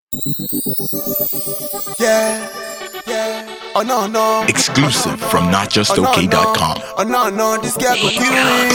Yeah, yeah. Oh no, no. Exclusive from Oh no, notjustok.com. no. Oh no, no. This girl go kill me.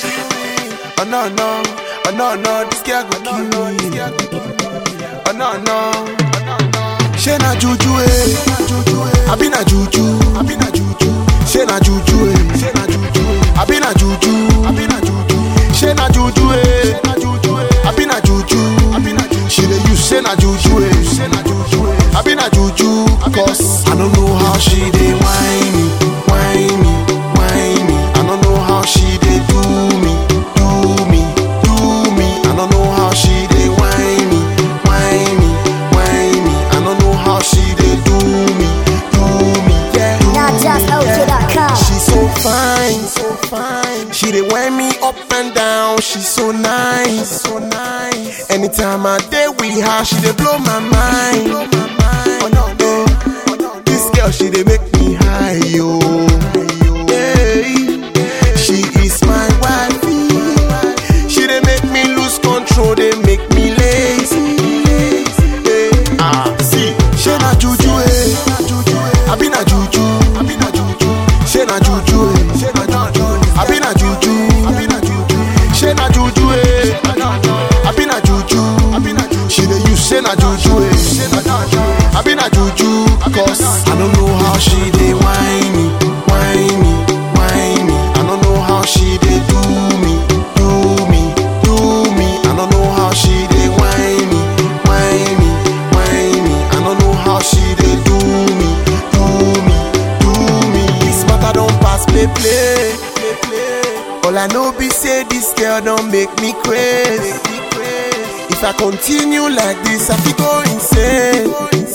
Oh no, no. Oh no, no. This girl go kill me. Oh no, no. She na juju eh. I be na juju. I be na juju. She na juju eh. She na juju. I be na juju. I be na juju. She na juju eh. I be na juju. I be na juju. She dey use say na juju eh. She na juju eh. I be na juju. Cause I don't know how she dey whine me, whine me, whine me. I don't know how she dey do me, do me, do me. I don't know how she dey whine me, whine me, whine me. I don't know how she dey do me, do me. Yeah, do Not just me, yeah. OJ.com. She's so fine, so fine. She dey wind me up and down. She's so nice, so nice. Anytime I dey with her, she dey blow my mind. Oh no, no. This girl, she dey make me high, yo. Yeah. She is my wifey. She dey make me lose control, dey make me lazy. Yeah. Ah, see, she na juju, eh. I be na juju, I be na juju. She na juju, eh. She na juju. I be na juju, I be na juju. She na juju, eh. I be na juju, I be na juju. She dey use say na juju, eh. She na juju. I be na juju, cause I don't know how she dey whine me, whine me, whine me. I don't know how she dey do me, do me, do me. I don't know how she dey whine me, whine me, whine me. I don't know how she dey do me, do me, do me. This matter don't pass play play, play play. All I know be say this girl don't make me crazy. If I continue like this, I fit go insane.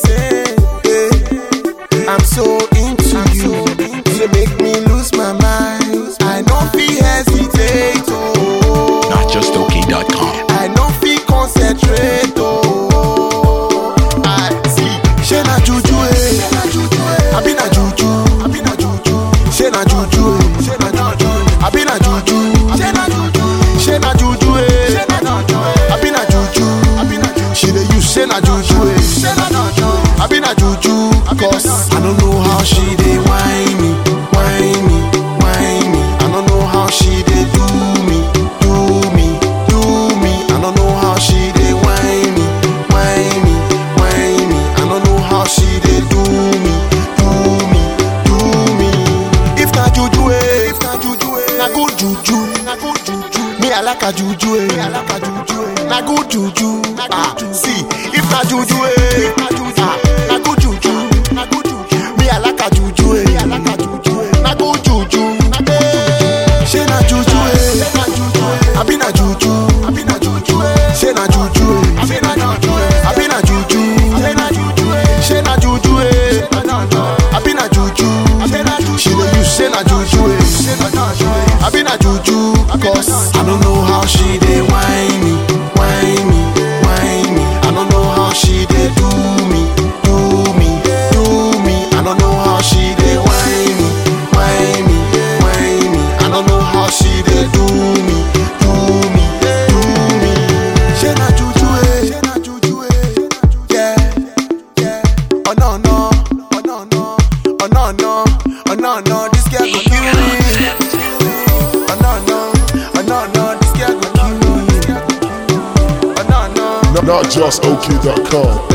Yeah. I'm so into you. You make me lose my mind. I don't feel hesitate. Oh. Notjustok.com. I no fit concentrate oh. I see. She na juju eh. I be na juju. I be na juju. She na juju eh. She na juju. I be na juju. She na juju. She na juju eh. She na juju. I be na juju. I be na juju. She dey use she na juju eh. She na juju. I be na juju. Cause I don't know how she dey whine me, whine me, whine me. I don't know how she dey do me, do me, do me. I don't know how she dey whine me, whine me, whine me. I don't know how she dey do me, do me, do me. If na juju eh, if na juju eh, na good juju, na good juju. Me I like a juju eh, I like a juju eh. Na good juju, ah see. If na juju eh, ah na good juju, na good juju. Me I like a juju eh, I like a juju eh. Na good juju, eh. She na juju eh, I be na juju, I be na juju eh. She na juju eh, I be na juju eh. I be na juju, she na juju eh. She na juju eh, I be na juju, she dey use she na juju eh. I be na juju, cause I don't know how she dey whine me, whine me, whine me. I don't know how she dey do me, do me, do me. I don't know how she dey whine me, whine me, whine me. I don't know how she dey do me, do me, do me. She na juju eh, she na juju eh, yeah, yeah. Oh no no, oh no no, oh no no, oh no no. This girl go kill me. Oh no no, oh no no. This girl go kill me. Oh no no. Not just OK.com.